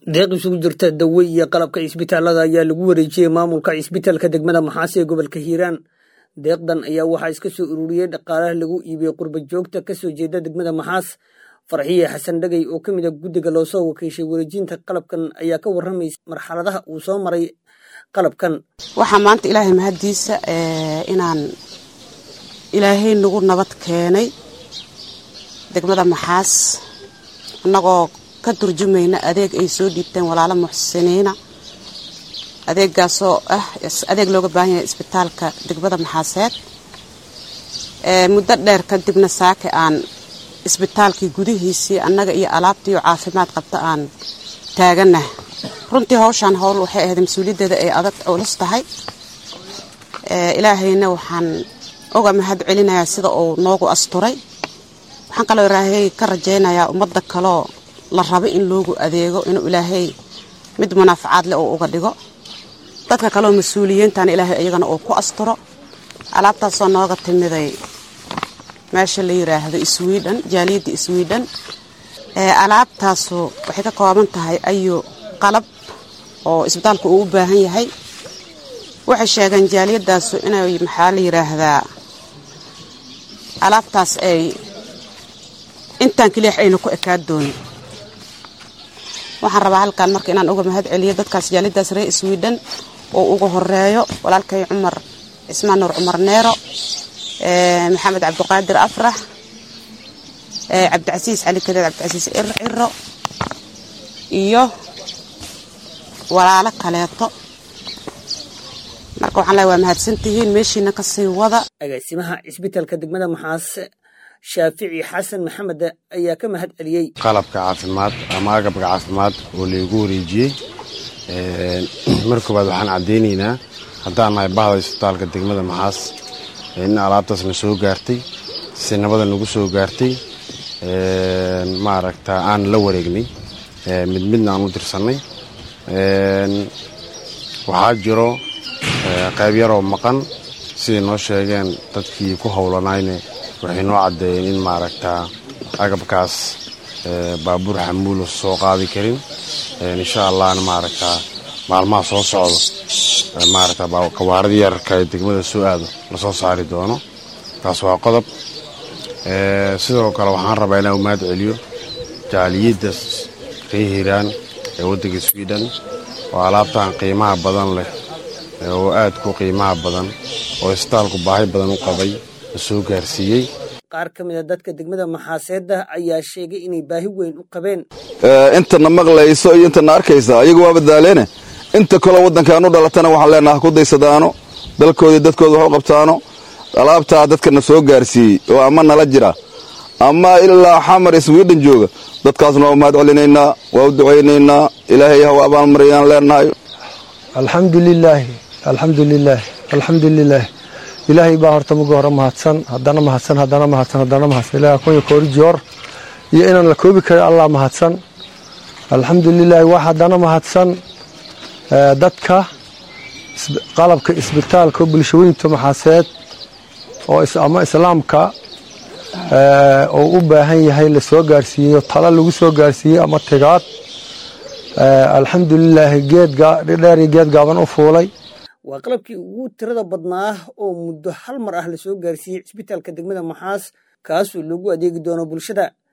deeq isugu jirta dawe iyo qalabka cisbitaalada ayaa lagu wareejiyey maamulka cisbitaalka degmada maxaas ee gobolka hiiraan deeqdan ayaa waxaa iska soo ururiyey dhaqaalaha lagu iibiyey qurba joogta kasoo jeeda degmada maxaas farxiye xasan dhagey oo ka mid a guddiga loo soo wakiishay wareejinta qalabkan ayaa ka warramaysa marxaladaha uu soo maray qalabkan waxaa maanta ilaahay mahaddiisa inaan ilaahay nagu nabad keenay degmada maxaas annagoo ka turjumayna adeeg ay soo dhiibteen walaalo muxsiniina adeegaasoo ah adeeg looga baahan yahay isbitaalka degmada maxaaseed muddo dheer kadibna saake aan isbitaalkii gudihiisii annaga iyo alaabtiiyo caafimaad qabta aan taaganah runtii hawshaan howl waxay ahayd mas-uuliyaddeeda ay adag culus tahay ilaahayna waxaan oga mahad celinayaa sida uu noogu asturay waxaan kaloo ilaahay ka rajaynayaa ummadda kaloo la rabo in loogu adeego inuu ilaahay mid munaafacaad leh uu uga dhigo dadka kaleo mas-uuliyiintana ilaahay iyagana uu ku asturo alaabtaasoo nooga timiday meesha la yiraahdo sweden jaaliyadda sweden alaabtaasu waxay ka kooban tahay ayu qalab oo isbitaalku uu u baahan yahay waxay sheegeen jaaliyadaasu inay maxaa la yiraahdaa alaabtaas ay intaan keliyax ayna ku ekaa doonin waxaan rabaa halkaan marka inaan uga mahad celiyo dadkaas jaaliyadaas reer sweden oo ugu horeeyo walaalkay cumar cismaan nuur cumar neero maxamed cabdiqaadir afrax cabdicasiis cali kadeed cabdicasiis ciro iyo walaalo kaleeto marka waxaan leeay waa mahadsantihiin meeshiina kasii wada agaasimaha cisbitaalka degmada maxaas shaafici xasan maxamed ayaa ka mahad celiyey qalabka caafimaad ama agabka caafimaad oo laygu wareejiyey mar koowaad waxaan caddaynaynaa haddaan nahay bahda isbitaalka degmada maxaas in alaabtaasna soo gaartay si nabada nagu soo gaartay maaragta aan la wareegnay mid midna aan u dirsannay waxaa jiro qayb yaroo maqan siday noo sheegeen dadkii ku howlanayne waxay noo caddeeyeen in maaragtaa agabkaas baabuur xamuula soo qaadi karin insha allahna maaragtaa maalmaha soo socdo maaragta kawaaradii yararka ee degmada soo aado lasoo saari doono taas waa qodob sidoo kale waxaan rabaa inaan umaad celiyo jaaliyadda reer hiiraan ee waddanka sweden oo alaabtan qiimaha badan leh oo aad ku qiimaha badan oo isbitaalku baahi badan u qabay la soo gaarsiiyey qaar ka mid a dadka degmada maxaaseedda ayaa sheegay inay baahi weyn u qabeen intana maqlayso iyo intana arkaysa ayagu waa badaaleene inta kaloo waddankaan u dhalatana waxaan leenaha ku daysadaano dalkoodii dadkooda wax u qabtaano alaabtaa dadkana soo gaarsiiyey oo ama nala jira ama ilaa xamar sweden jooga dadkaasna waa umahad celinaynaa waa u ducaynaynaa ilaahay haw abaalmariyaan leenahay alxamdulilaahi alxamdulilaahi alxamdulilaah ilaahay baa horta muga hore mahadsan haddana mahadsan haddana mahadsan haddana mahadsan ilaah kunya koori joor iyo inaan la koobi karin allah mahadsan alxamdulilaahi wax haddana mahadsan dadka qalabka isbitaalka bulshooyinta maxaaseed oo ama islaamka oo u baahan yahay la soo gaarsiiyeyo talo lagu soo gaarsiiyey ama tigaad alxamdulilaahi geeddheer iyo geed gaaban u fuulay waa qalabkii ugu tirada badnaa oo muddo hal mar ah la soo gaarsiiyey cisbitaalka degmada maxaas kaasoo loogu adeegi doono bulshada